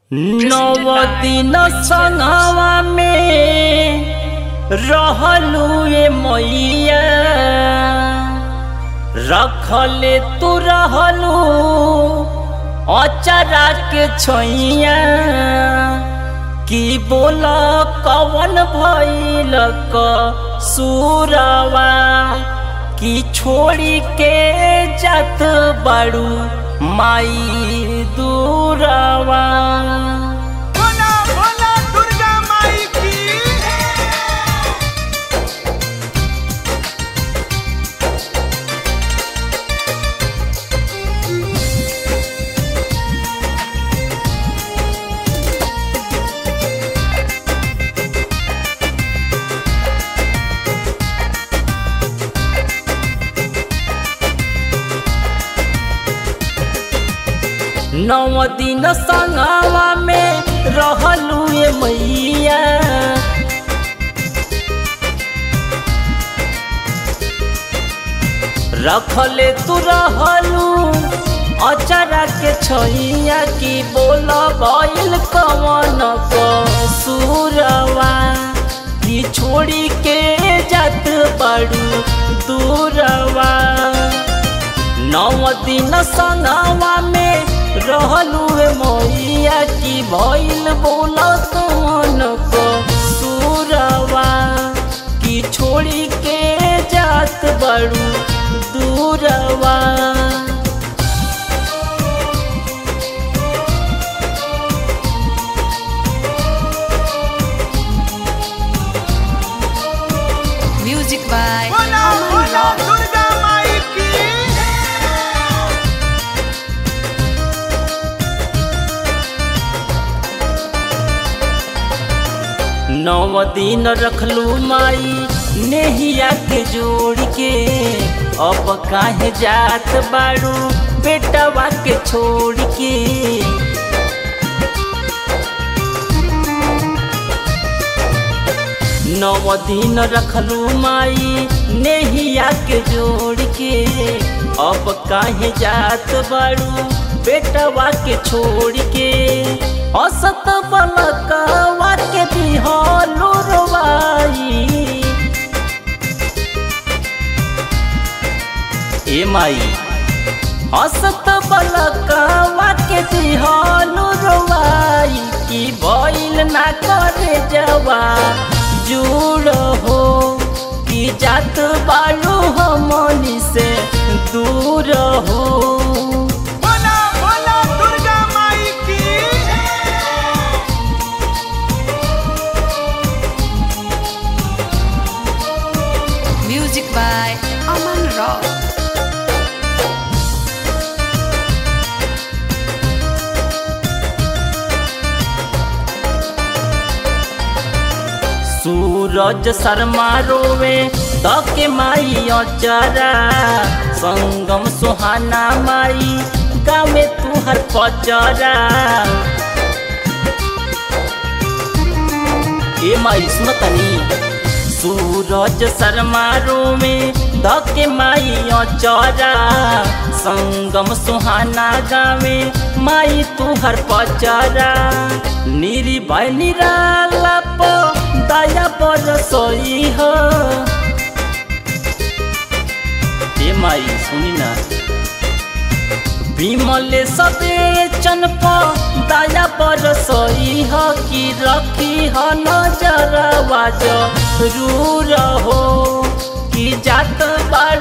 नव दिन संगवा में रहलू ए मैया रखले तू रहलू अचरा के छैया की बोल कवन भइल क सुरवा की छोड़ी के जात बाड़ू माई दूरवा भोला भोला दुर्गा माई की नौ दिन संगवा में रहलू ए मैया रखले तू रहलू अचरा के छैया की बोल गइल कवन सुरवा की छोड़ी के जात बड़ू दूरवा नौ दिन संगवा में रहलू ए मैया की भइल बोल कवन को सुरवा की छोड़ी के जात बड़ू दूरवा Music by Bhola Aman Bhola Rock. Durga माई की नौ दिन रखलू माई नेहिया के जोड़ के अब काहे जात बाड़ू बेटवा के छोड़ के नौ दिन रखलू माई नेहिया के जोड़ के अब काहे जात बाड़ू बेटवा के छोड़ के असत बलकवा के दिहलू रवाई ए माई असत बलकवा के दिहलू रवाई की भइल ना करे जवा जुड़ हो कि जात बालू हमनी से दूर हो भोला भोला दुर्गा माई की Music by Aman Rock. सूरज शर्मा रोवे तके माई अचरा संगम सुहाना माई गावे तुहर पचरा ए माई सुनतनी सूरज शर्मा रोवे धके माई अचरा संगम सुहाना गावे माई तुहर पचरा निरी भाई निराला प दया बरसई हो ए माई सुनी ना विमले सबे चनप दया बरसई ह कि रखी ह नजर वाज रू रहो कि जात बाड़